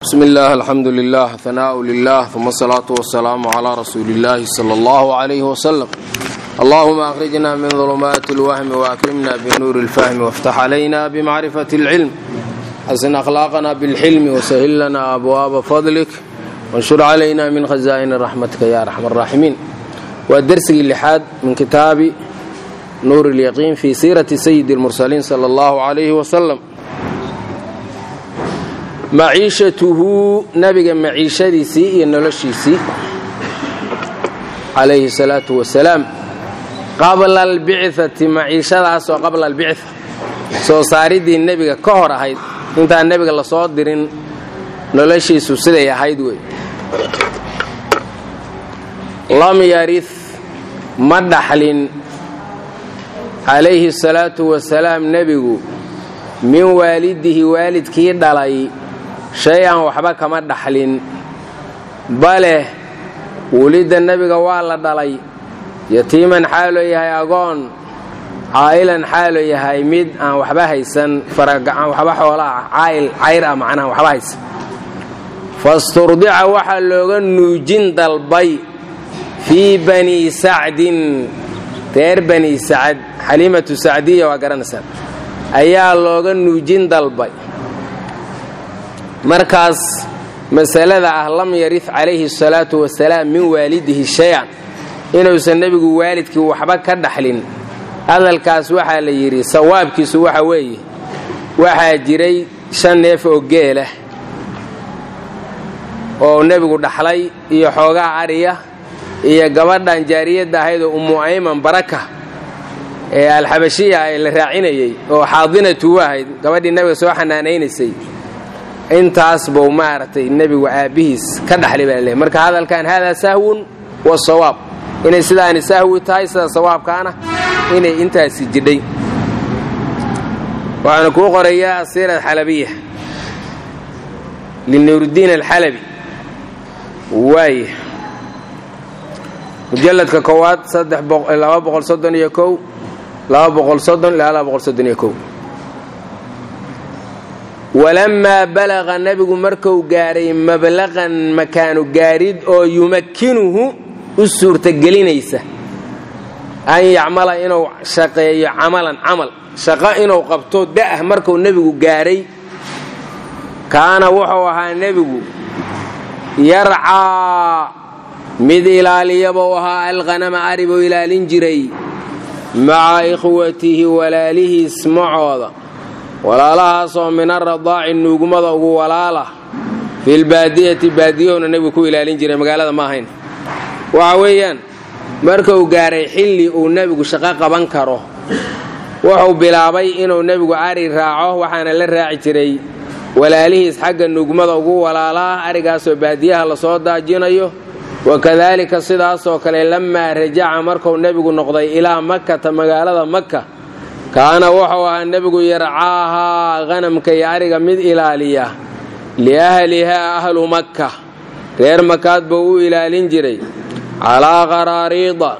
bsmi اllah alxamdu lilah hanaaءu lilah uma asalaatu wasalaamu calaa rasuuli اllahi salى اllahu عalayh wslm allahuma akhrijna min ظulumaati اlwahmi waakrimna binuuri اlfahmi wاftax calayna bmacrifati اlcilm xasin akhlaaqna bاlxilmi wasahil lana abwaaba fadlik wanshur calayna min khazaa'ini raxmatika ya arxam الraaximiin waa dersigii lixaad min kitaabi nuur اlyaqiin fi siirati sayidi اlmursaliin salى اllahu عalayh wslm maciishatuhu nabiga maciishadiisii iyo noloshiisii calayhi salaatu wasalaam qabla albicati maciishadaasoo qabla albica soo saaridii nebiga ka hor ahayd intaan nebiga lasoo dirin noloshiisu siday ahayd wey lam yarid ma dhaxlin calayhi salaatu wasalaam nebigu min waalidihi waalidkii dhalay shay-an waxba kama dhaxlin bale wulidda nebiga waa la dhalay yatiiman xaaloo yahay agoon caa'ilan xaaloo yahay mid aan waxba haysan waxba xoolaa caayil cayr ah macnaha waxba haysan fasturdica waxaa looga nuujin dalbay fii bani sacdin reer bani sacad xaliimatu sacdiya waa garanaysaa ayaa looga nuujin dalbay markaas masalada ah lam yarif calayhi salaatu wasalaam min waalidihi shay-an inuusan nebigu waalidkii waxba ka dhaxlin hadalkaas waxaa la yidhi sawaabkiisu waxa weeye waxaa jiray shan neef oo geelah oo nebigu dhaxlay iyo xoogaa ariya iyo gabadhan jaariyadda ahayd oo ummu ayman baraka ee alxabashiya ee la raacinayey oo xaadinatu ahayd gabadhii nebiga soo xanaanaynaysay intaas buu maaragtay nebigu aabbihiis ka dhaxlay baa leey marka hadalkan haadaa sahwun wa sawaab inay sidaani sahwi tahay sida sawaabkaana inay intaasi jidhay waxaana kuu qorayaa asiira xalabiya linuurdiin alxalabi waaya mujalladka koowaad laba boqol soddon iyo kow laba boqol soddon ilaa laba boqol soddon iyo kow walamaa balaqa nebigu marku gaaray mablaqan makaanu gaarid oo yumakkinuhu u suurtagelinaysa an yacmala inuu shaqeeyo camalan camal shaqo inuu qabto da'ah markuu nebigu gaaray kaana wuxuu ahaa nebigu yarcaa mid ilaaliyabuu ahaa alqanama ari buu ilaalin jiray maca ikhwatihi walaalihiis macooda walaalahaasoo min aradaaci nuugmada ugu walaala filbaadiyati baadiyahuna nebigu ku ilaalin jiray magaalada ma ahayn waxa weeyaan markuu gaaray xilli uu nebigu shaqo qaban karo wuxuu bilaabay inuu nebigu ari raaco waxaana la raaci jiray walaalihiis xagga nuugmada ugu walaalaa arigaasoo baadiyaha lasoo daajinayo wakadaalika sidaasoo kale lamaa rajaca markuu nebigu noqday ilaa makkata magaalada makka kaana wuxuu ahaa nebigu yarcaahaa qhanamka iyo ariga mid ilaaliya liahlihaa ahlu makka reer makaad buu u ilaalin jiray calaa qaraariida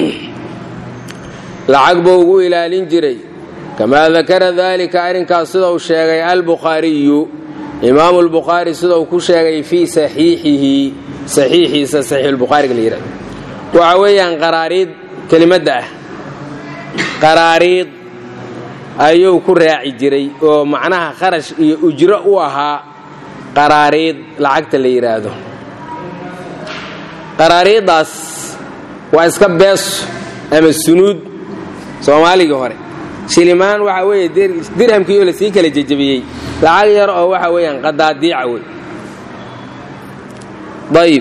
lacag buu ugu ilaalin jiray kamaa dakara daalika arrinkaas sidau sheegay albukhaariyu imaamu lbukhaari sidau ku sheegay fii saxiixihi saxiixiisa saxiixulbukhaariga la yidhahdo waxa weeyaan qaraariid kelimadda ah qaraariid ayuu ku raaci jiray oo macnaha kharash iyo ujro u ahaa qaraariid lacagta la yidhaahdo qaraariiddaas waa iska beeso ama sunuud soomaaligii hore shilimaan waxaa weeye dirhamkii oo lasii kala jejebiyey lacag yar oo waxa weeyaan qadaadiica wey ayib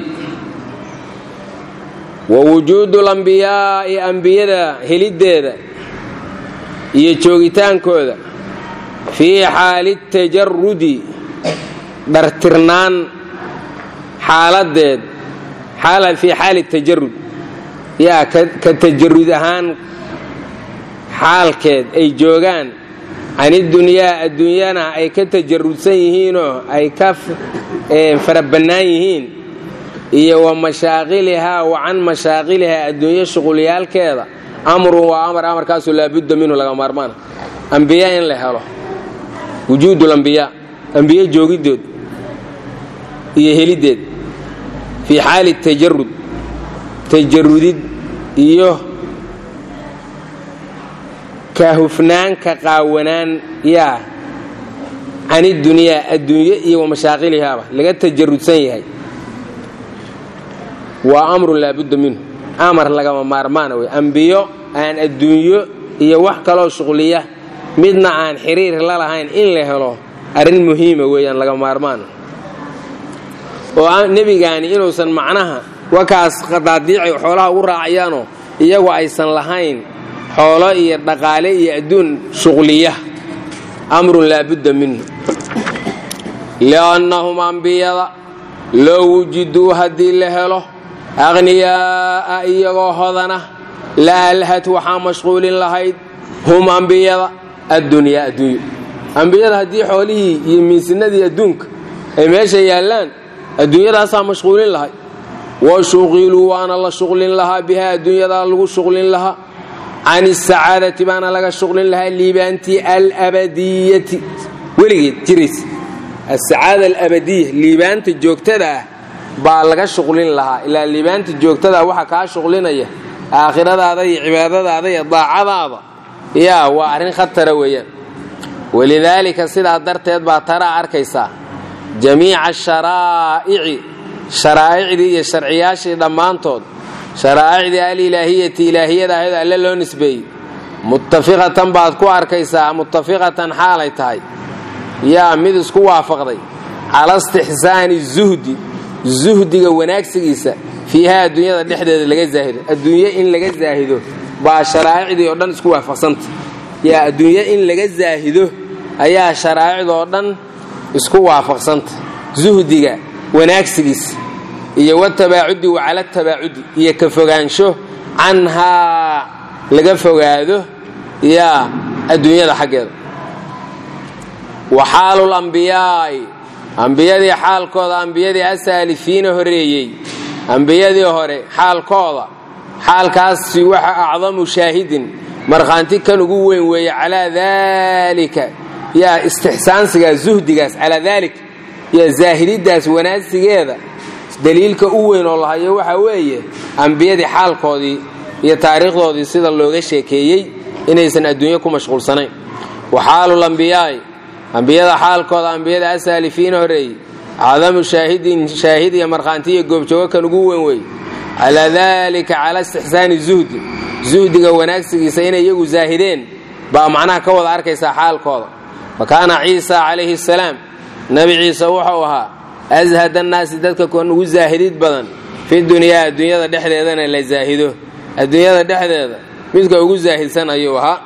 wa wujuudu lambiyaa'i ambiyada heliddeeda iyo joogitaankooda fii xaali tajarudi dhartirnaan xaaladeed fii xaali tajarud yaa ka tajarud ahaan xaalkeed ay joogaan canidunyaa adduunyana ay ka tajarudsan yihiinoo ay ka farabannaan yihiin iyo wa mashaaqilihaa wa can mashaaqilihaa adduunyo shuqulyaalkeeda amrun waa amar amarkaasoo laabudda minhu laga maarmaana ambiya in la helo wujuudulambiyaa ambiye joogiddood iyo heliddeed fii xaali tajarud tajarudid iyo ka hufnaan ka qaawanaan yaa can idunyaa adduunye iyo wa mashaaqilihaaba laga tajarudsan yahay waa amrun laabudda minhu amar lagama maarmaana wey ambiyo aan adduunyo iyo wax kaloo shuqliya midna aan xiriir la lahayn in la helo arrin muhiima weeyaan laga maarmaana oo nebigaani inuusan macnaha wakaas qadaadiicay xoolaha ugu raacayaanoo iyagu aysan lahayn xoolo iyo dhaqaale iyo adduun shuqliya amrun laabudda minhu li'annahum ambiyada loo wujiduu haddii la helo aqhniyaa'a iyagoo hodana la alhat waxaa mashquulin lahayd hum ambiyada addunyaa adduunyo ambiyada haddii xoolihii iyo miisinadii adduunka ay meesha yaallaan adduunyadaasaa mashquulin lahay wa shuqiluu waana la shuqlin lahaa bihaa adduunyadaa lagu shuqlin lahaa can isacaadati baana laga shuqlin lahaa liibaantii alabadiyati weligeed jiraysa asacaada alabadiya liibaanta joogtada ah baa laga shuqlin lahaa ilaa liibaanta joogtada waxa kaa shuqlinaya aakhiradaada iyo cibaadadaada iyo daacadaada yaa waa arrin khatara weeyaan walidaalika sidaa darteed baa taraa arkaysaa jamiica asharaa'ici sharaa'icdii iyo sharciyaashii dhammaantood sharaa'icdii alilaahiyati ilaahiyada ahayd alle loo nisbeeyey muttafiqatan baad ku arkaysaa muttafiqatan xaalay tahay yaa mid isku waafaqday cala istixsaani zuhdi zuhdiga wanaagsigiisa fiiha adduunyada dhexdeeda laga zaahido adduunye in laga zaahido baa sharaa'icdii oo dhan isku waafaqsanta yaa adduunye in laga zaahido ayaa sharaa'icdoo dhan isku waafaqsanta zuhdiga wanaagsigiisa iyo watabaacudi wa cala tabaacudi iyo ka fogaansho canhaa laga fogaado yaa adduunyada xaggeeda wa xaalu lambiyaa'i ambiyadii xaalkooda ambiyadii asaalifiina horeeyey ambiyadii hore xaalkooda xaalkaasi waxa acdamu shaahidin markhaanti kan ugu weyn weeye calaa daalika yaa istixsaansigaas zuhdigaas calaa daalika yaa zaahididdaas wanaagsigeeda daliilka u weyn oo lahayo waxa weeye ambiyadii xaalkoodii iyo taariikhdoodii sida looga sheekeeyey inaysan adduunyo ku mashquulsanayn wa xaalulambiyaa'i ambiyada xaalkooda ambiyada asaalifiina horeeyey acdamu shaahidin shaahid iyo markhaanti iyo goobjoogo kan ugu weyn weeye calaa daalika cala istixsaani zuhdi zuhdiga wanaagsigiisa inay iyagu zaahideen baa macnaha ka wada arkaysaa xaalkooda fa kaana ciisa calayhi asalaam nebi ciise wuxuu ahaa ashad annaasi dadka kan ugu zaahidid badan fi dunyaa adduunyada dhexdeedana la zaahido adduunyada dhexdeeda midka ugu zaahidsan ayuu ahaa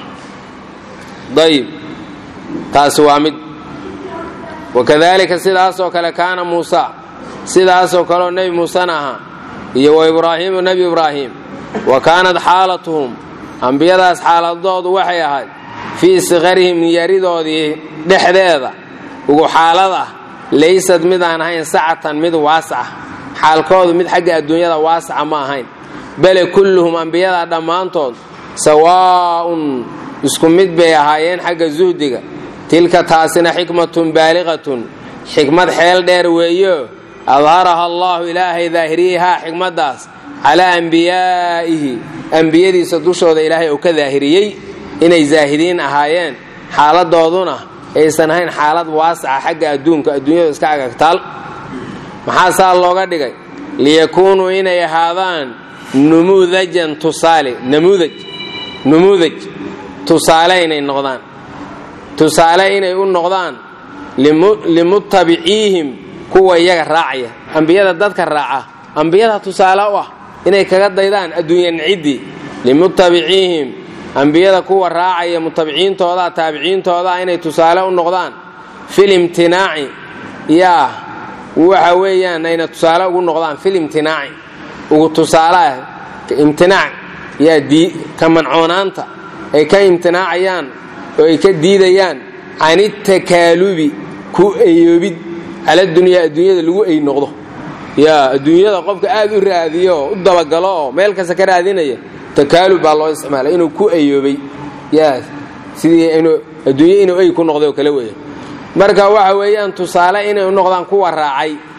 ayib taasi waa mid wakadalika sidaasoo kale kaana muusa sidaasoo kaleoo nebi muusena ahaa iyo wa ibraahiimu nebi ibraahim wa kaanat xaalatuhum ambiyadaas xaaladoodu waxay ahayd fii sikarihim yaridoodii dhexdeeda ugu xaalad ah laysad mid aan ahayn sacatan mid waasaca xaalkoodu mid xagga adduunyada waasaca ma ahayn bale kulluhum ambiyada dhammaantood sawaa'un isku mid bay ahaayeen xagga zuhdiga tilka taasina xikmatun baaliqatun xikmad xeel dheer weeyo adharaha allaahu ilaahay daahiriyehaa xikmaddaas calaa ambiyaa'ihi ambiyadiisa dushooda ilaahay uu ka daahiriyey inay zaahidiin ahaayeen xaaladooduna aysan ahayn xaalad waasaca xagga adduunka adduunyadu iska agagtaal maxaa saa looga dhigay liyakuunuu inay ahaadaan numuudajan tusaale namuudaj numuudaj tusaale inay noqdaan tusaale inay u noqdaan limuttabiciihim kuwa iyaga raacaya ambiyada dadka raaca ambiyada tusaale u ah inay kaga daydaan adduunya nciddii limuttabiciihim ambiyada kuwa raacaya mutabiciintooda taabiciintooda inay tusaale u noqdaan fil imtinaaci yaa waxa weeyaan ayna tusaale ugu noqdaan fil imtinaaci ugu tusaaleah imtinaac yaa ka mancoonaanta ay ka imtinaacayaan oo ay ka diidayaan can itakaalubi ku ayoobid cala dunyaa adduunyada lagu ay noqdo yaa adduunyada qofka aad u raadiyo oo u dabagalo oo meel kasta ka raadinaya takaalub baa loo isticmaalay inuu ku ayoobay yaa sidii inuu adduunye inuu ay ku noqday oo kale weeya marka waxa weeyaan tusaale inay u noqdaan kuwa raacay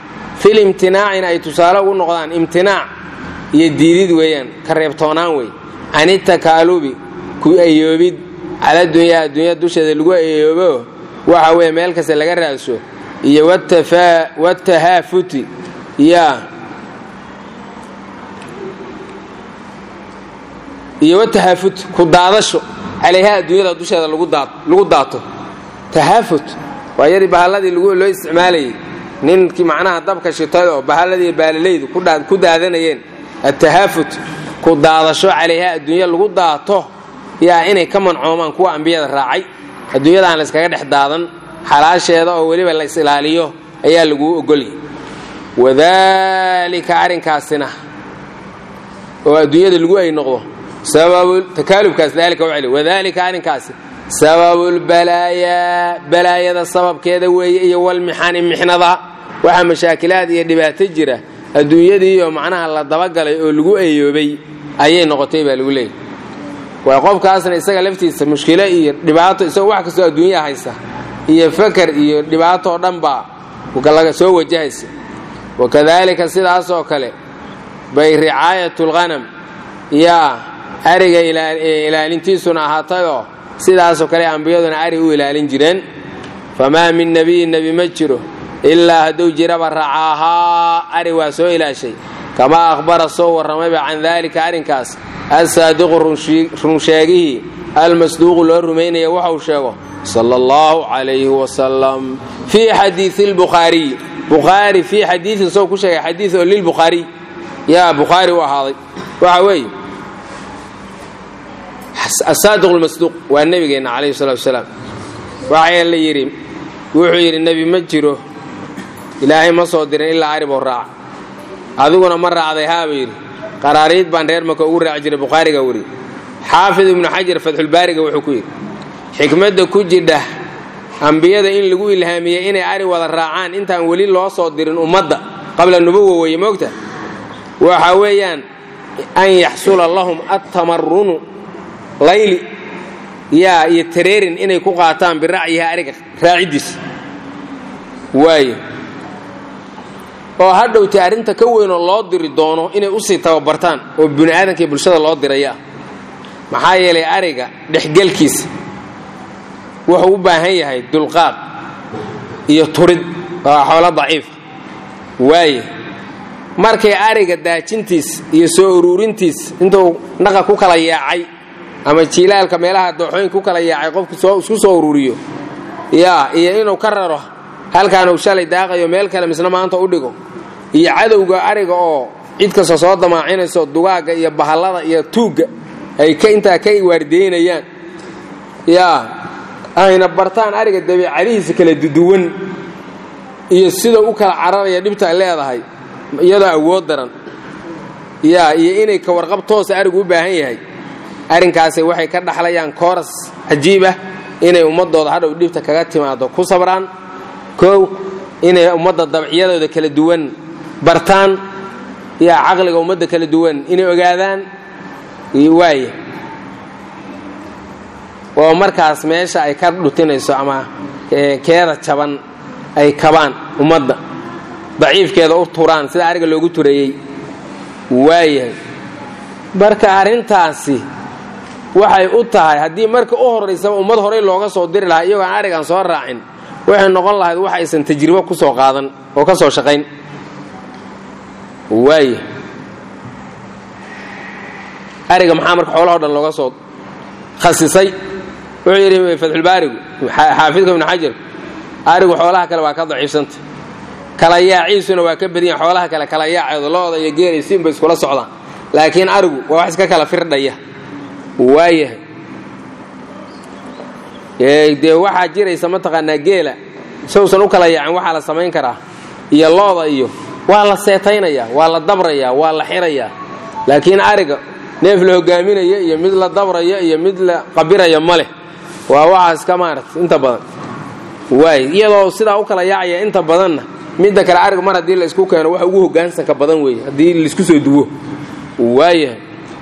fil imtinaacina ay tusaale ugu noqdaan imtinaac iyo diidid weeyaan ka reebtoonaan wey canitakaalubi ku ayoobid cala dunyaa adduunya dusheeda lagu ayoobo waxa weeye meel kasta laga raadso iyo watahaafuti yaa iyo watahaafut ku daadasho calayha adduunyada dusheeda lagu daato tahaafut waa yadii bahalladii loo isticmaalayay ninkii macnaha dabka shitay oo bahalladii baalalaydu ku daadanayeen atahaafut ku daadasho calayha adduunya lagu daato yaa inay ka mancoomaan kuwa ambiyada raacay adduunyada aan layskaga dhex daadan xalaasheeda oo weliba la is ilaaliyo ayaa laguu ogolyay wadaalika arrinkaasina oo adduunyada lagu ay noqdo takaalubkaas daalika wacli wadaalika arrinkaasi sababulbalaayaa balaayada sababkeeda weeye iyo walmixani mixnada waxaa mashaakilaad iyo dhibaato jira adduunyadiioo macnaha la dabagalay oo lagu ayoobay ayay noqotay baa lagu leeyay waa qofkaasna isaga laftiisa mushkilo iyo dhibaato isagoo wax kastoo adduunyaa haysta iyo fakar iyo dhibaato oo dhan baa laga soo wajahaysa wakadaalika sidaasoo kale bay ricaayatulghanam yaa ariga ilaalintiisuna ahaatayoo sidaasoo kale ambiyaduna ari u ilaalin jireen famaa min nebiyin nebi ma jiro ilaa hadduu jiraba racaahaa ari waa soo ilaashay kamaa akhbara soo warramayba can daalika arrinkaas assaadiqu runsheegihii almasduuqu loo rumaynaya waxau sheego sala allahu calayhi wasalam fii xadiii lbukhaariyi bukhaari fii xadiiin soo ku sheegay xadii oo lilbukhaariy yaa bukhaari u ahaaday waxa weeye asaadiq lmasduuq waa nebigeenna calayhi salatu wasalaam waxaa la yidhi wuxuu yidhi nebi ma jiro ilaahay ma soo dirin ilaa ariboo raaca adiguna ma raacday haaba yidhi qaraariid baan reer maka ugu raaci jiray bukhaariga weri xaafid ibnu xajar fatxulbaariga wuxuu ku yidhi xikmadda ku jidha ambiyada in lagu ilhaamiyey inay ari wada raacaan intaan weli loo soo dirin ummadda qabla nubuwa weeye moogta waxa weeyaan an yaxsula lahum attamarunu layli yaa iyo tareerin inay ku qaataan biracyiha ariga raaciddiisa waaye oo hadhowtay arrinta ka weynoo loo diri doono inay usii tababartaan oo bini aadamkii bulshada loo diraya maxaa yeelay ariga dhexgelkiisa wuxuu u baahan yahay dulqaad iyo turid waa xoolo daciifa waaye markay ariga daajintiis iyo soo uruurintiis intuu naqa ku kala yaacay ama jiilaalka meelaha dooxooyinka ku kala yaacay qofku isku soo uruuriyo yaa iyo inuu ka raro halkaanuu shalay daaqayo meel kale misna maanta u dhigo iyo cadowga ariga oo cid kasta soo damaacinayso dugaagga iyo bahallada iyo tuugga ay intaa ka waardeynayaan yaa ayna bartaan ariga dabiicadihiisa kala duduwan iyo sida u kala cararaya dhibta ay leedahay iyadoo awood daran yaa iyo inay ka warqab toosa arigu u baahan yahay arrinkaasi waxay ka dhaxlayaan kooras cajiib ah inay ummadooda hadhow dhibta kaga timaado ku sabraan kow inay ummadda dabciyadooda kala duwan bartaan yaa caqliga ummadda kala duwan inay ogaadaan waaya oo markaas meesha ay ka dhutinayso ama keeda jaban ay kabaan ummadda daciifkeeda u turaan sida ariga loogu tureeyey waayahay marka arrintaasi waxay u tahay haddii marka u horaysaba ummad horey looga soo diri lahaa iyagoo aan arigaan soo raacin waxay noqon lahayd wax aysan tajribo ku soo qaadan oo ka soo shaqayn waaya ariga maxaa marka xoolahao dhan looga soo khasisay wuxuu yidhi fatxulbaarigu xaafidka ibnu xajar arigu xoolaha kale waa ka daciifsanta kala yaaciisuna waa ka badiyan xoolaha kale kala yaaceedu looda iyo geelay siinbay iskula socdaan laakiin arigu waa wax iska kala firdhaya waayahay dee waxaa jiraysa mataqaanaa geela sawsan u kala yaacin waxaa la samayn karaa iyo looda iyo waa la seetaynayaa waa la dabrayaa waa la xirayaa laakiin ariga neef la hogaaminaya iyo mid la dabraya iyo mid la qabiraya ma leh waa waxaas ka maarata inta badan waay iyadoo sidaa u kala yaacaya inta badanna midda kale ariga mar haddii la isku keeno waxa ugu hogaansanka badan weeye haddii laisku soo duwo waayahay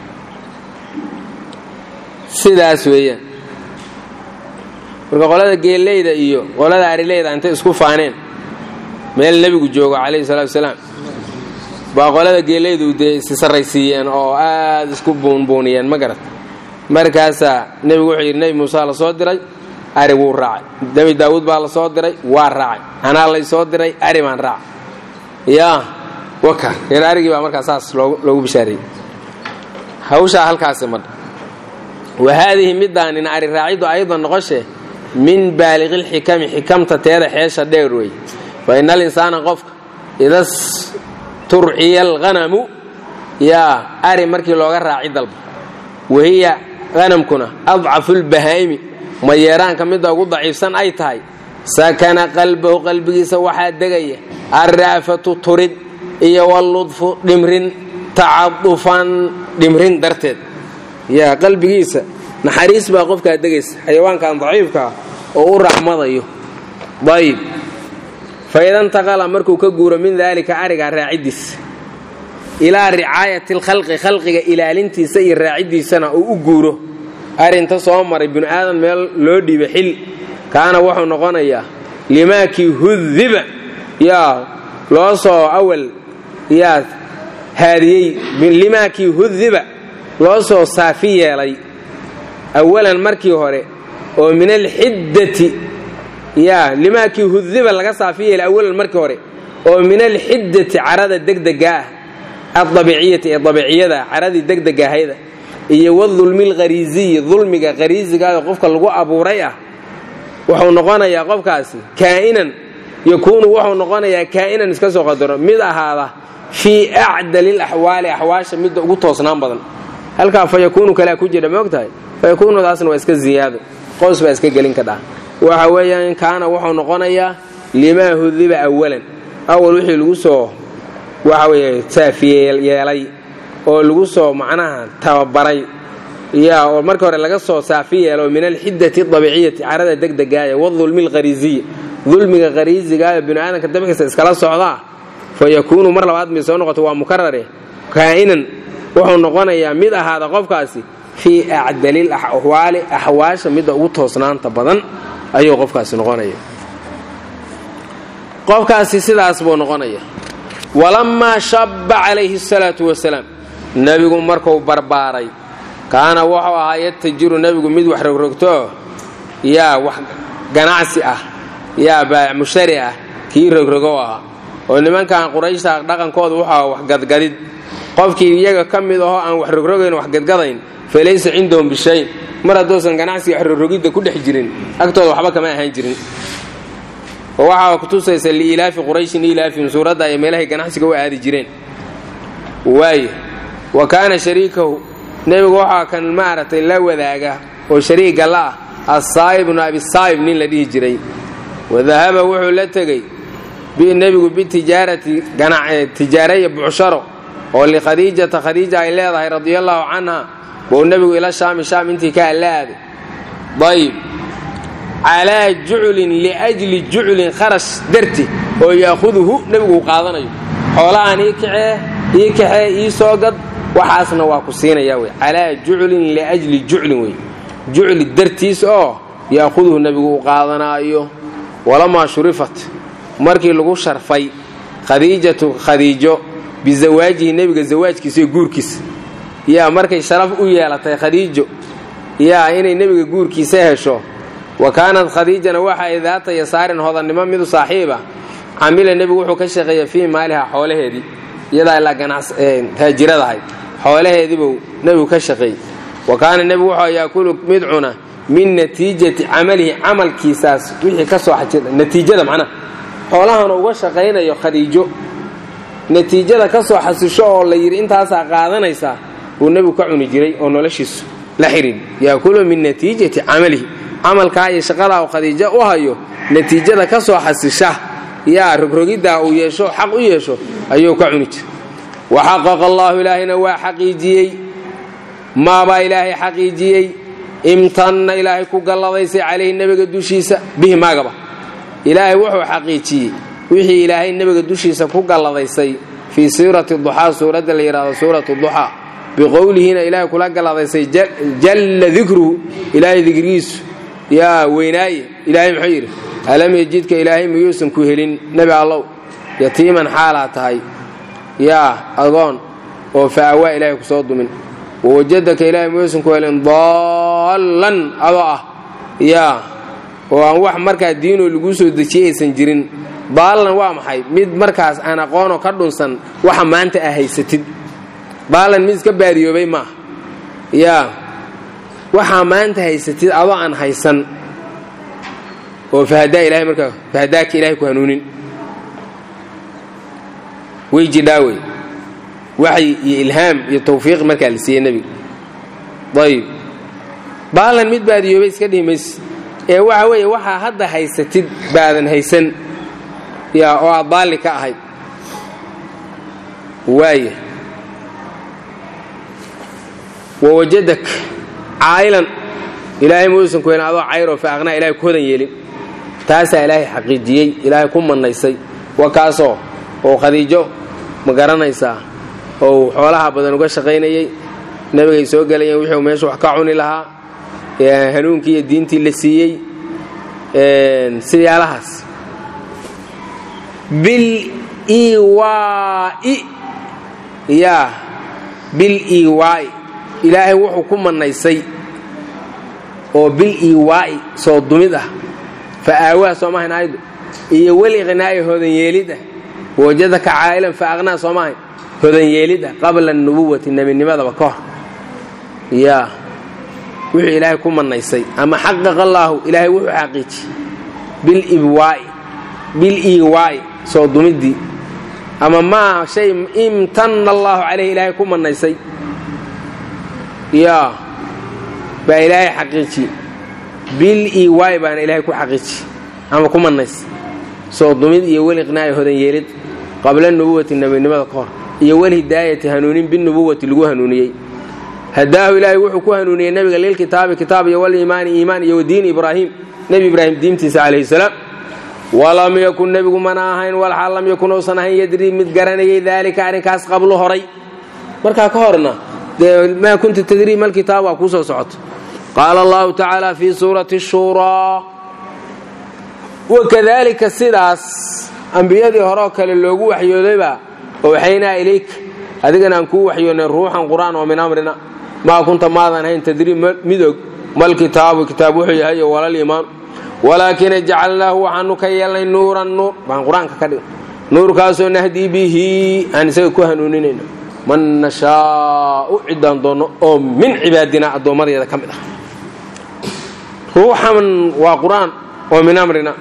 sidaas weeyaan marka qolada geelleyda iyo qolada arileyda intay isku faaneen meel nebigu joogo calayhi salatu wasalaam baa qolada geelaydu dee isi sarraysiiyeen oo aad isku buunbuuniyeen ma garat markaasaa nebigu wuxuu yidhi nebi muuse la soo diray ari wuu raacay nebi daawuud baa la soo diray waa raacay anaa lay soo diray ari baan raacay yaa waka reer arigii baa markaa saas loogu bishaareeyey hawshaa halkaasi madha wa haadihi midaanin ari raaciddu aydan noqoshe min baaliqilxikami xikamta teeda xeesha dheer wey fa ina alinsaana qofka idas turciya alghanamu yaa ari markii looga raaci dalba wahiya hanamkuna adcafu lbahaa'imi mayeeraanka midda ugu daciifsan ay tahay sakana qalbahu qalbigiisa waxaa degaya alra'fatu turid iyo walludfu dhimrin tacadufan dhimrin darteed yaa qalbigiisa naxariis baa qofkaa degaysa xayawaankan daciifkaa oo u raxmadayo ayib fa ida intaqala markuu ka guuro min daalika arigaa raaciddiisa ilaa ricaayati alkhalqi khalqiga ilaalintiisa iyo raaciddiisana uu u guuro arinta soo maray binu aadan meel loo dhiiba xil kaana wuxuu noqonayaa limaakii hudiba yaa loo soo awal yaa haadiyey limaakii hudiba loo soo saafi yeelay awalan markii hore oo min alxiddati yaa limaakii hudiba laga saafi yeelay awalan markii hore oo min alxiddati carada degdega ah adabiciyati ee dabiciyada caradii degdegahayda iyo wadulmi alkhariisiyi dulmiga khariisigaada qofka lagu abuuray ah wuxuu noqonayaa qofkaasi kaa'inan yakuunu wuxuu noqonayaa kaa'inan iska soo qadaro mid ahaada fii acdali laxwaali axwaasha midda ugu toosnaan badan halkaa fa yakuunu kalea ku jira maogtahay fa yakuunudaasna waa iska ziyaado qows baa iska gelin ka dhaha waxa weeyaan kaana wuxuu noqonayaa limaa hudiba awalan awal wixii lagu soo waxa weeye saafiyeelay oo lagu soo macnaha tababaray yaa oo marka hore laga soo saafi yeelo min alxiddati dabiciyati carada degdegaaya wadulmi alkhariisiyi dulmiga khariisigaaya binu aadamka dabciisa iskala socdaa fa yakuunu mar labaad may soo noqoto waa mukarare kaa'inan wuxuu noqonayaa mid ahaada qofkaasi fii acdalil axwaali axwaasha midda ugu toosnaanta badan ayuu qofkaasi noqonaya qofkaasi sidaas buu noqonaya walammaa shabba calayhi asalaatu wasalaam nebigu markuu barbaaray kaana wuxuu ahaa yatajiru nebigu mid wax rogrogtoo yaa wax ganacsi ah yaa baac mushari ah kii rogrogow ahaa oo nimankan qurayshta dhaqankooda wuxuu aha wax gadgadid qofkii iyaga ka mid ahoo aan wax rogrogayn wax gadgadayn fa laysa cindahum bishayn mar hadduusan ganacsiga wax rogrogidda ku dhex jirin agtooda waxba kama ahaan jirin oo waxaa kutusaysa liilaafi qurayshin ilaafihim suuradda ay meelahay ganacsiga u aadi jireen waaye wa kaana shariikahu nebigu waxaa kan maaragtay la wadaaga oo shariiga la ah assaa'ib bnu abisaa'ib nin la dhihi jiray wadahaba wuxuu la tegey nebigu bitijaarati tijaaraya bucsharo oo likhadiijata khadiija ay leedahay radiallaahu canha buu nebigu ila shaami shaam intii ka allaaday ayib calaa juclin liajli juclin kharash darti oo yaakhuduhu nebigu uu qaadanayo xoolahan ii kacee ii kaxee ii soo gad waxaasna waa ku siinaya wey calaa juclin liajli juclin wey jucli dartiis oo yaakhuduhu nebigu uu qaadanaayo walamaa shurifat markii lagu sharfay khadiijatu khadiijo bizawaajihi nebiga zawaajkiisa iyo guurkiisa yaa markay sharaf u yeelatay khadiijo yaa inay nebiga guurkiisa hesho wa kaanad khadiijana waxay daata yasaarin hodannimo midu saaxiiba camila nebigu wuxuu ka shaqeeya fii maaliha xoolaheedii iyadaa ilaa taajiradahay xoolaheediibuu nebigu ka shaqeeyey wa kaana nebigu wuxuu yaakulu mid cuna min natiijati camalihi camalkiisaas wixii ka soo natiijada macnaha xoolahana uga shaqaynayo khadiijo natiijada ka soo xasisho oo la yidhi intaasaa qaadanaysaa buu nebigu ka cuni jiray oo noloshiisu la xidhiid yaakulu min natiijati camalihi camalkaa iyo shaqadaa uu khadiijo u hayo natiijada ka soo xasisha yaa rogrogiddaa uu yeesho xaq u yeesho ayuu ka cuni jiray wa xaqaqa allaahu ilaahayna waa xaqiijiyey maabaa ilaahay xaqiijiyey imtanna ilaahay ku galladaysay calayhi nebiga dushiisa bihi maagaba ilaahay wuxuu xaqiijiyey wixii ilaahay nebiga dushiisa ku galladaysay fii suurati duxaa suuradda la yidhahdo suuratu duxaa biqowlihiina ilaahay kula galladaysay jalla dikruhu ilaahay dikrigiisu yaa weynaaye ilaahay muxuu yidhi alam yejidka ilaahay miyuusan ku helin nebi allow yatiiman xaalaa tahay yaa agoon oo fa'awaa ilaahay ku soo dumin wawajadaka ilaahay muusan ku helin daallan adoo ah yaa oo aan wax markaa diinoo laguu soo dejiyey aysan jirin daallan waa maxay mid markaas aan aqoonoo ka dhunsan waxa maanta aa haysatid daallan mid iska baadiyoobay maaha yaa waxaa maanta haysatid adoo aan haysan oo fahadaa ilahay markaa fahadaaka ilahay ku hanuunin way jidhaa wey waxyi iyo ilhaam iyo tawfiiq markaa la siiyey nebiga ayib daallan mid baadiyoobay iska dhihi mayse ee waxa weeye waxaa hadda haysatid baadan haysan yaa oo aad daalli ka ahayd waaya wawajadak caa'ilan ilaahay muusan ku helin adoo cayroo fa aqnaa ilahay ku hodan yeelin taasaa ilaahay xaqiijiyey ilaahay ku mannaysay wa kaasoo oo khadiijo ma garanaysaa oo xoolaha badan uga shaqaynayey nebigay soo gelayeen wixuu meesha wax ka cuni lahaa hanuunkii iyo diintii la siiyey siyaalahaas bil iwaa'i yaa bil iwaa'i ilaahay wuxuu ku mannaysay oo bil iwaa'i soo dumid ah fa aawaa soomahayn aydu iyo weli qhnaa'i hodan yeelid ah wajadaka caa'ilan fa aqnaa soomahayn hodan yeelid ah qabla anubuwati nebinimadaba ka hor yaa wuxuu ilaahay ku mannaysay ama xaqaqa allaahu ilaahay wuxuu xaqiiji bil ibwaa'i bil iwaa'i soo dumiddii ama maa shay imtanna allaahu calayhi ilaahay ku mannaysay yaa baa ilaahay xaqiiji bil iwaa'i baana ilaahay ku xaqiiji ama ku mannaysay soo dumid iyo weli qnaa'i hodan yeelid qabla nubuwati nebinimada ka hor iyo walhidaayati hanuunin binubuwati lagu hanuuniyey hadaahu ilaahay wuxuu ku hanuuniyey nebiga lilkitaabi kitaab iyo waliimaani iimaan iyo wadiini ibraahim nebi ibraahim diintiisa calayhi salaam walam yakun nebigu mana ahayn walxaal lam yakun uusan ahayn yadrii mid garanayay daalika arrinkaas qablu horay markaa ka horna dee maa kunta tadrii malkitaab waa kuu soo socoto qaala allahu tacaala fii suurati shuuraa wakadaalika sidaas ambiyadii horeoo kale loogu waxyoodayba owxaynaa ilayka adigana aan kuu waxyoonnay ruuxan qur'aan oo min amrina maa kunta maadan hayn tadrii midog malkitaabu kitaab wuxuu yahay iyo walaliimaanu walaakina jacalnaahu waxaanu ka yeelnay nuuran nuur baan qur-aanka ka dhigna nuurkaasoo nahdii bihi aan isaga ku hanuuninayno man nashaau ciddaan doonno oo min cibaadina addoommadeeda ka mid ah ruuxan waa qur-aan oo min amrina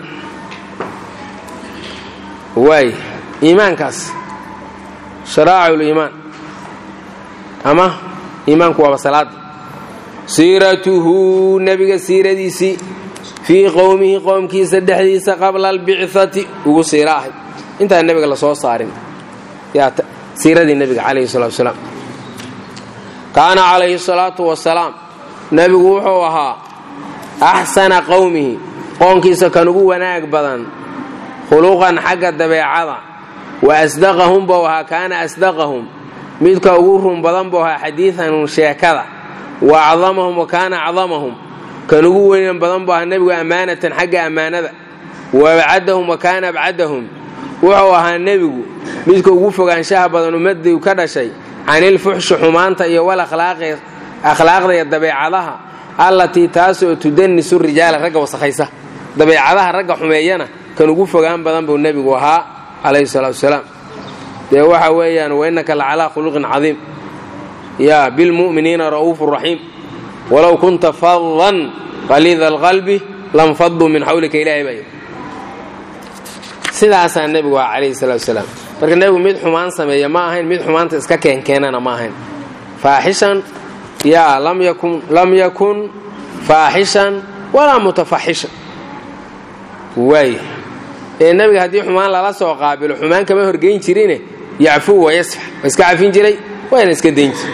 waay iimaankaas sharaa'ic liimaan ama iimaanku waaba salaada siiratuhu nebiga siiradiisii fii qowmihi qowmkiisa dhexdiisa qabla albicati ugu siira ahay intaan nebiga la soo saarin yaa siiradii nebiga calayhi salatu wasalaam kaana calayhi salaatu wasalaam nebigu wuxuu ahaa axsana qowmihi qoonkiisa kan ugu wanaag badan khuluqan xagga dabeecada wa asdaqahum buu ahaa kaana asdaqahum midka ugu run badan buu ahaa xadiidan sheekada wa acdamahum wa kaana acdamahum kan ugu weynan badan buu ahaa nebigu ammaanatan xagga ammaanada wa abcadahum wa kaana abcadahum wuxuu ahaa nebigu midka ugu fogaanshaha badan ummadii ka dhashay canilfuxshi xumaanta iyo wal akhlaaqda iyo dabeecadaha allatii taasoo tudanisu rijaala ragga wasakhaysa dabeecadaha ragga xumeeyana kan ugu fogaan badan buu nebigu ahaa calayhi salaatu wasalaam dee waxa weeyaan wainaka la calaa khuluqin cadiim yaa bilmu'miniina ra'uufu raxiim walow kunta fadan qaliida alqalbi lam faduu min xawlika ilaahay baa sidaasaa nebigu ah calayhi salaatu wasalaam marka nebigu mid xumaan sameeya ma ahayn mid xumaanta iska keenkeenana ma ahayn faaxishan yaa lam yakun faaxishan walaa mutafaxishan waay ee nebiga haddii xumaan lala soo qaabilo xumaan kama horgeyn jirine yacfuu wayasfax waa iska cafin jiray waana iska dayn jir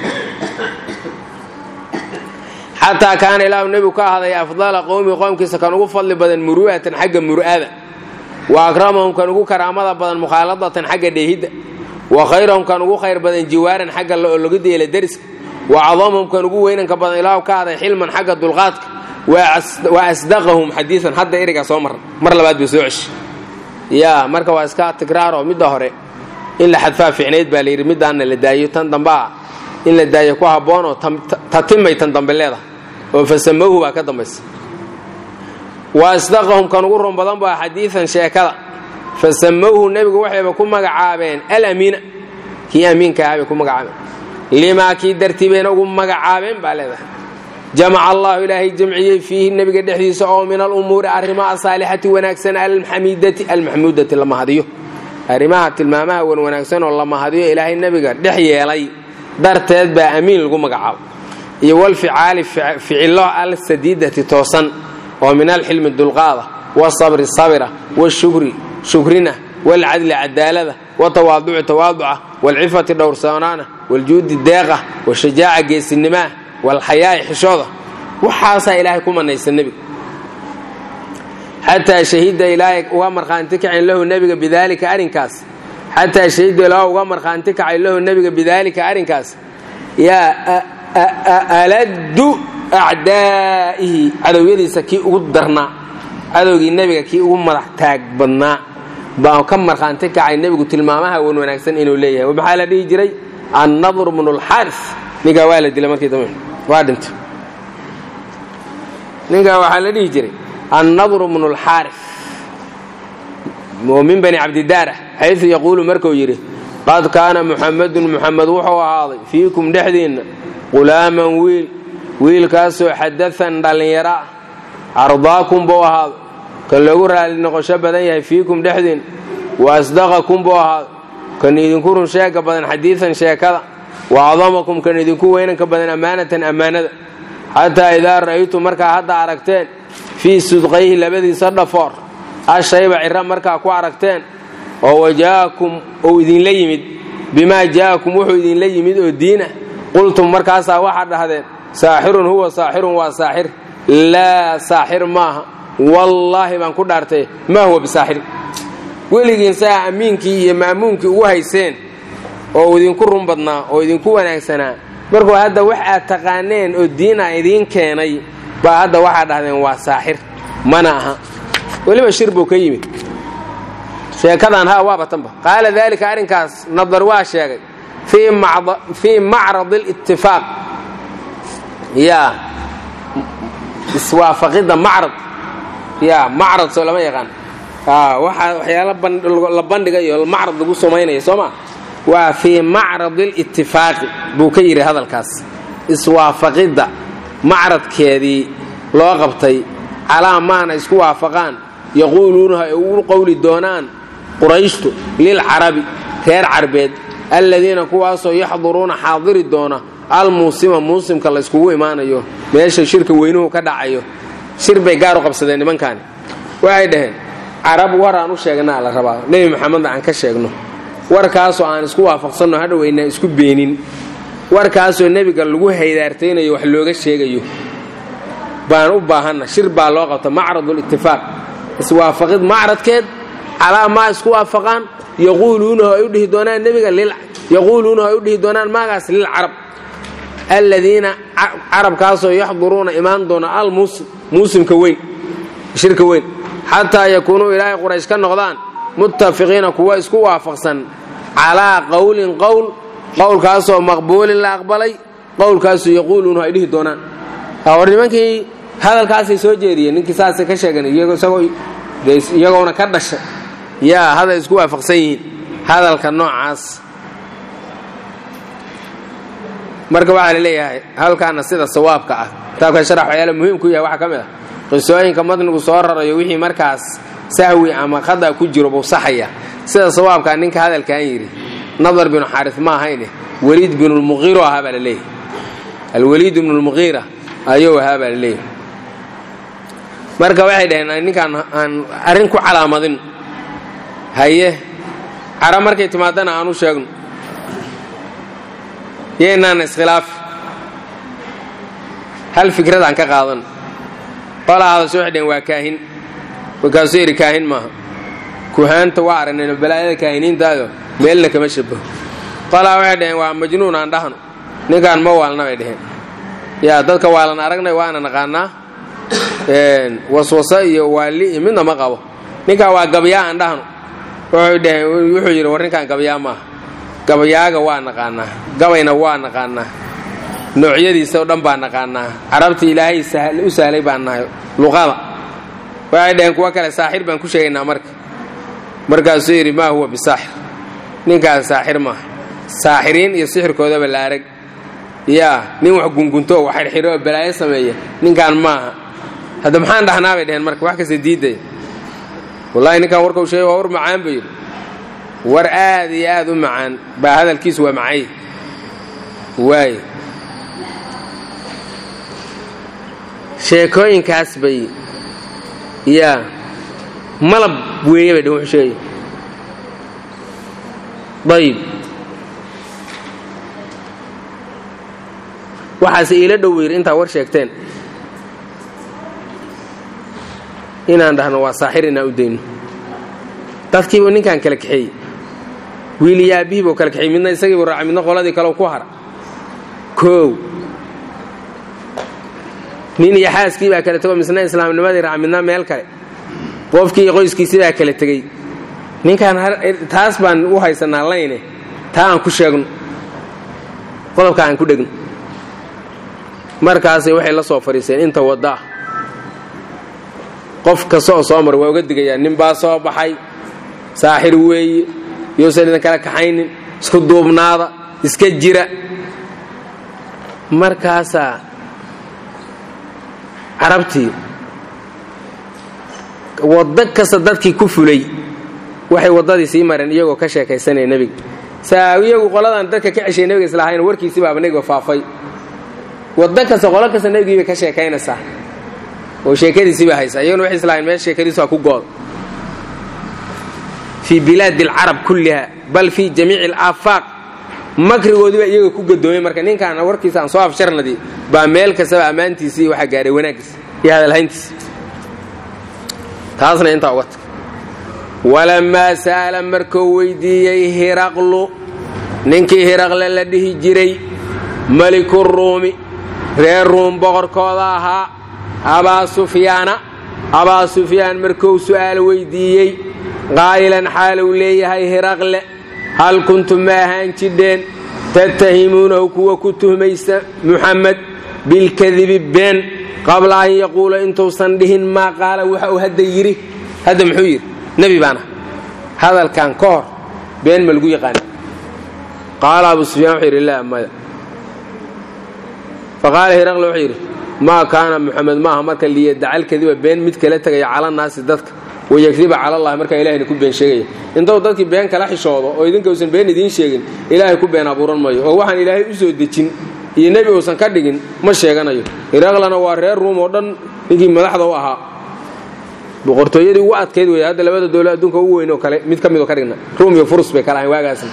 xataa kaana ilaahu nebigu ka ahaday afdala qowmi qowmkiisa kan ugu fadli badan muru'atan xagga mur'ada wa akramahum kan ugu karaamada badan mukhaaladatan xagga dheehidda wa khayrahum kan ugu khayr badan jiwaaran xagga logida yeela deriska wa cadamahum kan ugu weynanka badan ilaahu ka ahaday xilman xagga dulqaadka wa asdaqahum xadiian hadda erigaa soo marra mar labaad buu soo ceshi yaa marka waa iska tikraaroo midda hore in la xadfaa ficnayd baa layidhi middaanna la daayo tan dambaa in la daayo ku habboonoo tatimay tan dambe leedahay oo fasamowhu baa ka dambaysa wa asdaqahum kan ugu run badan baa xadiidan sheekada fasamowhu nebigu waxayba ku magacaabeen alamiina kii amiinka ahaa bay ku magacaabeen limaa kii dartii bayna ugu magacaabeen baa leedahay jamaca allahu ilaahay jamciyey fiihi nebiga dhexdiisa oo min alumuuri arrimaha asaalixati wanaagsan alxamiidati almaxmuudati la mahadiyo arrimaha tilmaamaha wan wanaagsan oo la mahadiyo ilaahay nebiga dhex yeelay darteed baa amiin lagu magacaabo iyo walficaali ficilo alsadiidati toosan oo min alxilmi dulqaada wasabri sabira washukri shukrina walcadli cadaalada watawaaduci tawaaduca walcifati dhowrsoonaana waljuudi deeqa washajaaca geesinimaah walxayaa'i xishooda waxaasaa ilaahay ku manaysa nebiga xataa shahida ilaahay uga markhaanti kacin lahu nebiga bidaalika arrinkaas xataa shahida ilaahu uga markhaanti kacay lahu nebiga bidaalika arrinkaas yaa aladdu acdaa'ihi cadowyadiisa kii ugu darnaa cadowgii nebiga kii ugu madax taag badnaa baa ka markhaanti kacay nebigu tilmaamaha wan wanaagsan inuu leeyahay maxaa la dhihi jiray annadr bnu lxaaris ninkaa waa la dilay markii dambe waa dhintay ninkaa waxaa la dhihi jiray annadr bnu lxaaris oo min bani cabdidaara xaysu yaquulu markuu yidhi qad kaana muxamadun muxamed wuxuu ahaaday fiikum dhexdiinna qulaaman wiil wiilkaasoo xadaan dhallinyaro ah ardaakum buu ahaaday kan loogu raali noqosho badan yahay fiikum dhexdiinna wa asdaqakum buu ahaaday kan idinku run sheega badan xadiidan sheekada wa acdamakum kan idinku weynanka badan ammaanatan ammaanada xataa idaa ra'aytum markaa hadda aragteen fii sudqayhi labadiisa dhafoor ashayba cira markaa ku aragteen oo wajaakum uu idinla yimid bimaa jaa'akum wuxuu idinla yimid oo diinah qultum markaasaa waxaad dhahdeen saaxirun huwa saaxirun waa saaxir laa saaxir maaha wallaahi baan ku dhaartay maa huwa bisaaxir weligiin saa ammiinkii iyo ma'muunkii ugu hayseen oo idinku run badnaa oo idinku wanaagsanaa markuu hadda wax aad taqaaneen oo diina idiin keenay baa hadda waxaad dhahdeen waa saaxir mana aha weliba shir buu ka yimid sheekadan ha waaba tanba qaala daalika arrinkaas nadar waa sheegay fii macrad اlitifaaq yaa iswaafaqidda macrad ya macrad soo lama yaqaan waxaa waxyaala la bandhigayo macrad lagu samaynaya soo ma waa fii macrad اlitifaaqi buu ka yidhi hadalkaas iswaafaqidda macradkeedii loo qabtay calaa maana isku waafaqaan yaquuluunaha ay ugu qowli doonaan qurayshtu lilcarabi reer carbeed alladiina kuwaasoo yaxduruuna xaadiri doona almuusima muusimka la yskugu imaanayo meesha shirka weynuhu ka dhacayo shir bay gaar u qabsadeen nimankaani waxay dhaheen carab war aan u sheegnaa la rabaa nebi maxamedna aan ka sheegno warkaasoo aan isku waafaqsanno hadhoweynaa isku beenin warkaasoo nebiga lagu haydaartaynayo wax looga sheegayo baan u baahanna shir baa loo qabta macradulitifaaq iswaafaqid macradkeed calaa maa isku waafaqaan yaquuluunahu ay u dhihi doonaan nebiga yaquuluunahu ay u dhihi doonaan maagaas lilcarab alladiina carabkaasoo yaxduruuna imaan doona almuusim muusimka weyn shirka weyn xataa yakuunuu ilaahay quraysh ka noqdaan muttafiqiina kuwa isku waafaqsan calaa qowlin qowl qowlkaasoo maqbuulin la aqbalay qowlkaasoo yaquuluunahu ay dhihi doonaan war nimankii hadalkaasay soo jeediyeen ninkii saasay ka sheegan iyagoona ka dhashay yaa hadal isku waafaqsan yihiin hadalka noocaas marka waxaa la leeyahay halkaana sida sawaabka ah kitaabkan sharax waxyaala muhiim ku yahay waxaa ka mid ah qisooyinka matnigu soo rarayo wixii markaas sahwi ama khada ku jiro buu saxaya sida sawaabkaa ninka hadalkan yidhi nadar binu xaaris ma ahayne weliid binulmuqiiro ahaa baa la leeyahay alweliid ibnulmuqiira ayuu ahaa baa la leeyahay marka waxay dhaheen ninkaan aan arrin ku calaamadin haye cara markay timaadana aan u sheegno yeynaan iskhilaafi hal fikrad aan ka qaadan qolaa hadasho waxay dhaheen waa kaahin markaasuu yidhi kaahin maaha kuhaanta waa aragnayno balaayada kaahiniintaayo meelna kama shabaho qolaa waxay dhaheen waa majnuun aan dhahno ninkaan ma waalna bay dhaheen yaa dadka waalan aragnay waana naqaanaa waswasa iyo waali iyo midna ma qabo ninkaa waa gabyaa aan dhahno wuxuu dhaheen wuxuu yidhi war ninkan gabayaa maaha gabayaaga waa naqaanaa gabayna waa naqaanaa noocyadiisa oo dhan baa naqaanaa carabta ilaahay u sahlay baan nahay luqada waxay dhaheen kuwa kale saaxir baan ku sheegaynaa marka markaasuu yidhi maa huwa bisaaxir ninkaas saaxir maaha saaxiriin iyo sixirkoodaba la arag yaa nin wax gungunto oo wax xirxiro oo balaayo sameeya ninkaan maaha hadda maxaan dhahnaa bay dheheen marka wax kasta diidaya wallahi ninkaan warka u sheegay waa war macaan buu yidhi war aad iyo aad u macaan baa hadalkiisu waa macay waay sheekooyinkaas bay yaa malab weeye bay dhn wuxuu sheegay ayib waxaase iila dhow yidhi intaa war sheegteen inaan dhahno waa saaxir inaan u dayno dadkiibuu ninkaan kala kaxeeyey wiil iyo aabbihii buu kala kaxeeyey midna isagiibuu raacay midna qoladii kaleu ku hara koow nin iyo xaaskii baa kala tego misna islaamnimadii raaca midna meel kale qofkii iyo qoyskiisii baa kala tegey ninkaan taas baan u haysanaa layne taa aan ku sheegno qodobka aan ku dhegno markaasay waxay la soo fadhiiseen inta wadda ah qof kasta oo soo mara waa uga digayaa nin baa soo baxay saaxir weeye youusan idin kala kaxaynin isku duubnaada iska jira markaasaa carabtii waddo kasta dadkii ku fulay waxay waddadii sii mareen iyagoo ka sheekaysanaya nebiga saa iyagu qoladan dadka ka ceshay nebiga islahayn warkiisii baaba nebiga faafay waddo kasta qolo kasta nebigii bay ka sheekaynaysaa oo sheekadiisii bay haysaa iyaguna waxay islahayn meel sheekadiisu ha ku goodo fii bilaadi alcarab kulliha bal fii jamiici alaafaaq makrigoodii baa iyaga ku gadoomay marka ninkaan warkiisa aan soo afsharnadii baa meel kastaba ammaantiisii waxaa gaaray wanaaggiis iyo hadalhayntiis taasna intaa uga tag walammaa sa'ala markuu weydiiyey hiraqlu ninkii hiraqle la dhihi jiray meliku ruumi reer ruum boqorkooda ahaa abaa sufyaana abaa sufyaan markuu su'aal weydiiyey qaa'ilan xaaluu leeyahay hiraqle hal kuntum ma ahaan jidheen tattahimuunahu kuwa ku tuhmaysa muxamed bilkadibi been qabla an yaquula intuusan dhihin maa qaala waxa uu hadda yidhi hadda muxuu yidhi nebi baana hadalkan ka hor been ma lagu yaqaana qaala abu sufyaan wuxuu yidhi laa maya faqaala hiraqle wuxuu yidhi maa kaana muxamed maaha marka liyadacalkadiba been mid kala tegaya calanaasi dadka wayakdiba calallahi markaa ilahayna ku been sheegaya intou dadkii been kala xishoodo oo idinka uusan been idiin sheegin ilaahay ku been abuuran mayo oo waxaan ilaahay u soo dejin iyo nebi uusan ka dhigin ma sheeganayo hiraqlana waa reer ruum oo dhan ninkii madaxda u ahaa boqortooyadii ugu adkayd wey hadda labada dowla adduunka ugu weyn oo kale mid ka midoo ka dhigna ruum iyo furus bay kala ahayn waagaasna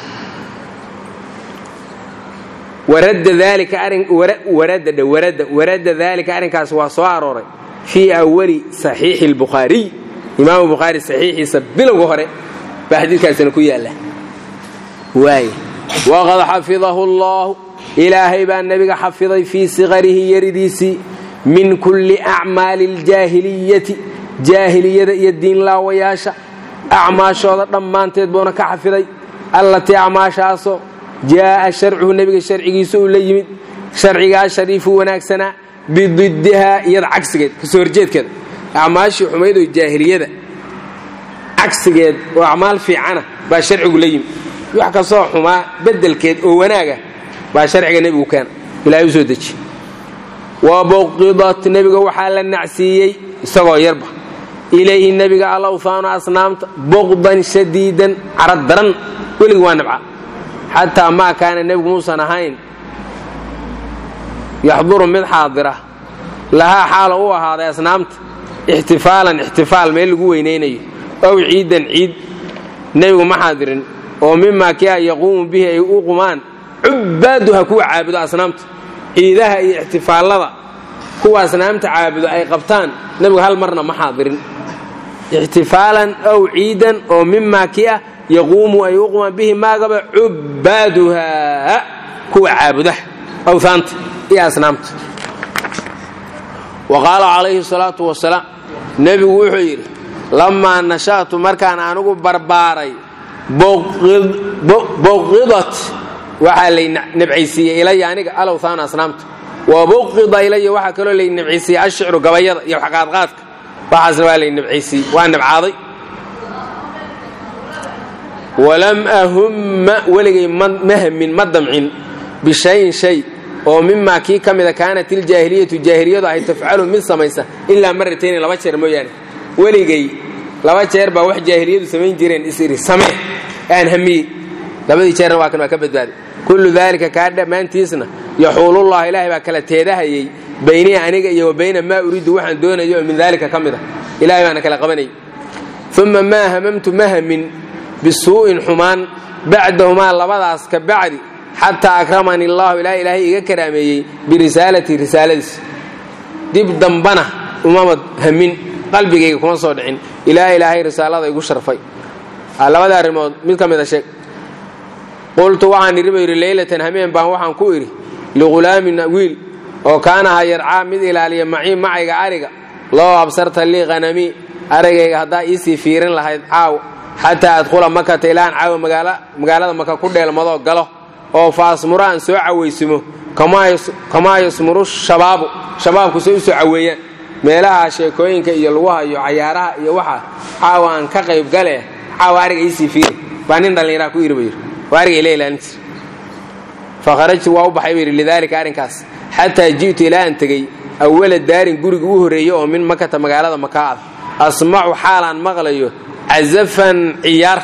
warada daalika arrinkaas waa soo arooray fii awali saxiixi اlbukhaariy imaamu bukhaari saxiixiisa bilowga hore baa xadiidkaasina ku yaalla waay waqad xafidahu اllahu ilaahay baa nebiga xafiday fii siqarihi yaridiisii min kulli acmaali اljaahiliyati jaahiliyada iyo diinlaawayaasha acmaashooda dhammaanteed buuna ka xafiday allatii acmaashaasoo jaa'a sharcuhu nebiga sharcigiisa uu la yimid sharcigaa shariifu wanaagsanaa bididdihaa iyada cagsigeed kasoo horjeedkeeda acmaashii xumayd oo jaahiliyada cagsigeed oo acmaal fiicana baa sharcigu la yimid wax kastoo xumaa beddelkeed oo wanaaga baa sharciga nebigu keena ilahay u soo deji wa buqidat nebiga waxaa la nacsiiyey isagoo yarba ilayhi nebiga alawhaanu asnaamta buqdan shadiidan carad daran weligii waa nabca xataa maa kaana nebigu muusan ahayn yaxduru mid xaadira lahaa xaalo u ahaaday asnaamta ixtifaalan ixtifaal meel lagu weynaynayo ow ciidan ciid nebigu ma xaadirin oo mimaa kia yaquumu bihi ay u qumaan cubaaduha kuwa caabudo asnaamta ciidaha iyo ixtifaallada kuwa asnaamta caabudo ay qabtaan nebigu hal marna ma xaadirin ixtifaalan ow ciidan oo mimaa kia yaquumu ay u qumaan bihi maagaba cubaaduha kuwa caabudaha awhaanta iyo asnaamta wa qaala calayhi salaatu wasalaam nebigu wuxuu yidhi lammaa nasha'tu markaan anigu barbaaray buqidat waxaa lay nabcaysiiyey ilaya aniga alowthaana asnaamta wa buqida ilaya waxaa kaloo lay nabcaysiiyey ashicru gabayada iyo waxqaadqaadka waxaasna waa lay nabcaysiiyey waa nabcaaday walam ahumma weligay ma hamin ma damcin bishayin shay oo mimaa kii ka mida kaanat iljaahiliyatu jaahiliyadu ay tafcalu mid samaysa ilaa maratayni laba jeer mooyaane weligay laba jeer baa wax jaahiliyadu samayn jireen isiri samee aan hamiyey labadii jeerna waa kan waa ka badbaaday kullu daalika kaa dhammaantiisna yaxuulullah ilaahay baa kala teedahayey baynii aniga iyo wa bayna maa uriidu waxaan doonayo oo min daalika ka mid a ilahay baana kala qabanayay uma maa hamamtu ma hamin bisuu'in xumaan bacdahumaa labadaas ka bacdi xataa akramani allahu ilaa ilaahay iga karaameeyey birisaalati risaaladiis dib dambana umamad hamin qalbigayga kuma soo dhicin ilaa ilaahay risaalada igu sharfay labada arrimood mid ka mida sheeg qultu waxaan idhi ba yidhi leylatan hameen baan waxaan ku idhi lighulaamin wiil oo kaanaha yarcaa mid ilaaliya macii macayga ariga loo absarta lii hanamii arigayga haddaa iisii fiirin lahayd caaw xataa adkhula makata ilaan caawa magaalada maka ku dheelmadoo galo oo faasmura aan soo cawaysimo kamaa yasmuru shabaabu shabaabku say u soo caweeyaan meelaha sheekooyinka iyo lagu hayo cayaaraha iyo waxa caawa aan ka qayb gale caawa ariga iisii fiiri baa nin dhallinyaraa ku yidhi ba yidhi waa ariga ila ilaalin jir fakharajtu waa u baxay ba yidhi lidaalika arrinkaas xataa ji'tu ilaa aan tegey awala daarin guriga u horreeye oo min makata magaalada makaa ah asmacu xaalaan maqlayo casafan ciyaar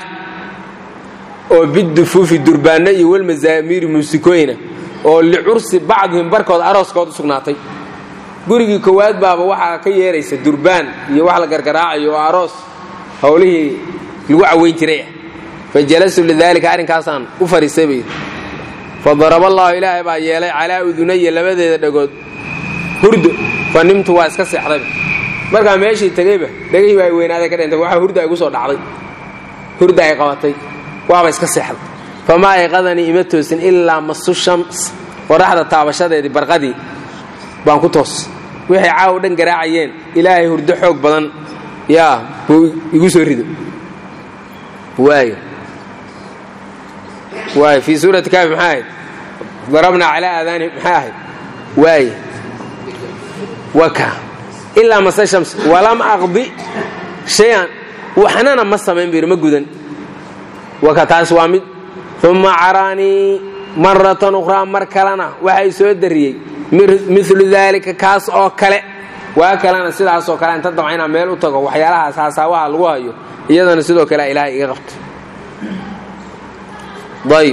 oo bidufuufi durbaanno iyo walmazaamiiri muusikooyina oo licursi bacdihim barkood arooskood u sugnaatay gurigii koowaad baaba waxaa ka yeeraysa durbaan iyo wax la gargaraacayo oo aroos howlihii lagu caweyn jiray ah fa jalastu lidaalika arrinkaasaan u fadhiistay bay fa daraba allaahu ilaahay baa yeelay calaa udunaya labadeeda dhagood hurdo fa nimtu waa iska seexdayba markaa meeshii tegeyba dhegihii baa weynaaday ka dhintay waxaa hurda igu soo dhacday hurda ay qabatay waaba iska seexday famaa ayqadanii ima toosin ilaa masu shams qoraxda taabashadeedii barqadii baan ku toos waxay caaw dhan garaacayeen ilaahay hurdo xoog badan yaa buu igu soo rido waay waay fii suurati kaafi maxaa ahayd darabnaa calaa aadaanihim maxaa ahayd waay waka ilaa mase shams walam aqdi shay-an waxnana ma samayn bir ma gudan waka taas waa mid uma caraanii maratan ukhraa mar kalena waxay soo dariyey milu daalika kaas oo kale waa kalena sidaasoo kale inta dabca inaan meel u tago waxyaalahaas haasaawaha lagu hayo iyadana sidoo kale ilaahay iga qabto ayb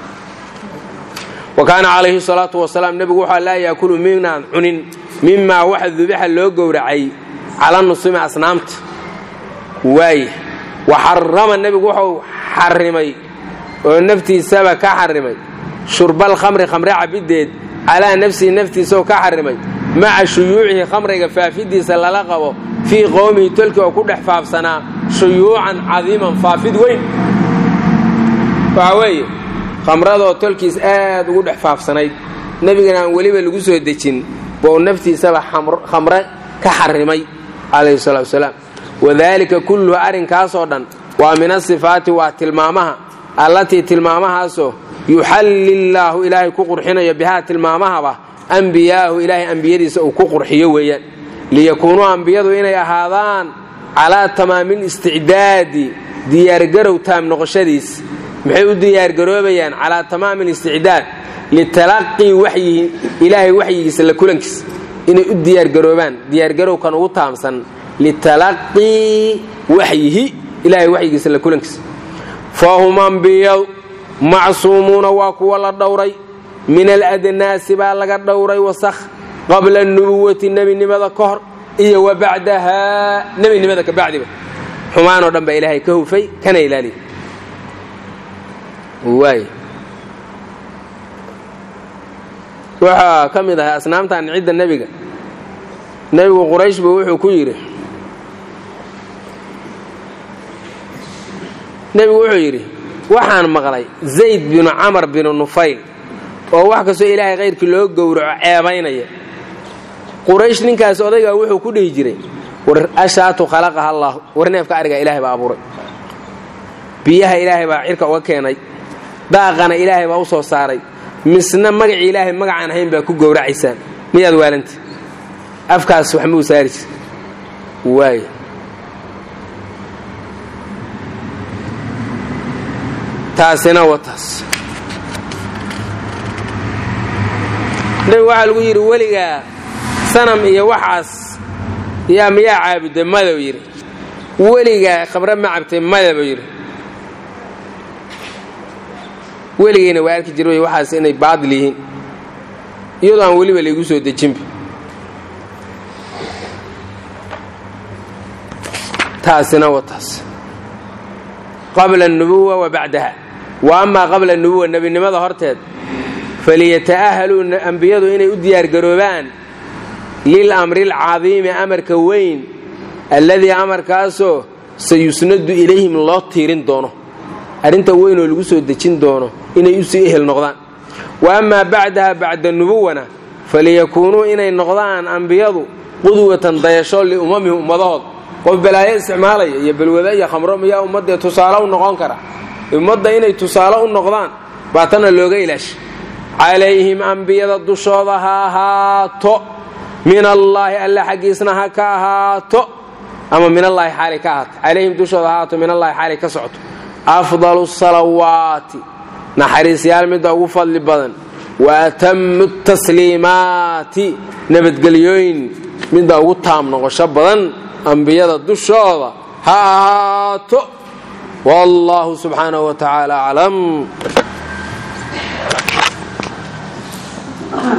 wa kaana calayhi salaatu wasalaam nebigu wuxuu laa yaakulu minaan cunin mimaa waxa dubixa loo gowracay cala nusumi asnaamta waay wa xarama nebigu wuxuu xarimay oo naftiisaba ka xarimay shurbal khamri khamre cabiddeed calaa nafsihi naftiisaoo ka xarimay maca shuyuucihi khamriga faafidiisa lala qabo fii qowmihi tolki oo ku dhex faafsanaa shuyuucan cadiiman faafid weyn waxaa weeye khamradoo tolkiis aad ugu dhex faafsanayd nebigana aan weliba lagu soo dejin bou naftiisaba khamre ka xarimay calayhi salatu wasalaam wadaalika kulluhu arrinkaasoo dhan waa min asifaati waa tilmaamaha allatii tilmaamahaasoo yuxallillaahu ilaahay ku qurxinayo bihaa tilmaamahaba ambiyaahu ilaahay ambiyadiisa uu ku qurxiyo weeyaan liyakuunuu ambiyadu inay ahaadaan calaa tamaamil isticdaadi diyaargarow taam noqoshadiis maxay u diyaargaroobayaan calaa tamaami listicdaad litalaqii waxyihi ilaahay waxyigiisa la kulankiisa inay u diyaargaroobaan diyaargarowkan ugu taamsan litalaqii waxyihi ilaahay waxyigiisa la kulankiisa fahum ambiyadu macsuumuuna waa kuwa la dhowray min aladnaasi baa laga dhowray wasakh qabla nubuwati nebinimada ka hor iyo wa bacdahaa nebinimada ka bacdiba xumaanoo dhan baa ilaahay ka hufay kana ilaaliya waay waxaa ka mid ahay asnaamtan cidda nebiga nebigu quraysh buu wuxuu ku yidhi nebigu wuxuu yidhi waxaan maqlay zayd binu camar binu nufayl oo wax kastoo ilaahay khayrkii loo gowraco ceebaynaya quraysh ninkaas odaygaa wuxuu ku dhihi jiray war ashaatu khalaqaha allah war neefka arigaa ilahay baa abuuray biyaha ilaahay baa cirka uga keenay daaqana ilaahay baa u soo saaray misna magacii ilaahay magacaan ahayn baa ku gowracaysaan miyaad waalanta afkaas wax muu saari jir waay taasina wataas nabigu waxaa lagu yidhi weligaa sanam iyo waxaas yaa miyaa caabuda madaw yidhi weligaa khamre ma cabtay madaba yidhi weligayna waa arki jira waxaas inay baadil yihiin iyadoo aan weliba laygu soo dejinba taasina wataas qabla anubuwa wa bacdaha wa amaa qabla anubuwa nebinimada horteed faliyata'ahaluu ambiyadu inay u diyaargaroobaan lil amri alcadiimi amarka weyn alladii amarkaasoo sayusnadu ilayhim loo tiirin doono arrinta weynoo lagu soo dejin doono inay usii ehel noqdaan wa amaa bacdaha bacda nubuwana faliyakuunuu inay noqdaan ambiyadu qudwatan dayasho liummamihim ummadahood qof balaayo isticmaalaya iyo balwada iyo khamro miyaa ummadee tusaale u noqon kara ummadda inay tusaale u noqdaan baa tana looga ilaasha calayhim ambiyada dushooda ha ahaato min allaahi alla xaggiisna ha ka ahaato ama min allaahi xaalay ka ahaato calayhim dushooda ha ahaato min allahi xaalay ka socoto afdalu salawaati naxariisyaal midda ugu fadli badan wa atamu tasliimaati nabadgelyooyin midda ugu taam noqosho badan ambiyada dushooda ha ahaato wallahu subxaanahu wa tacaala aclam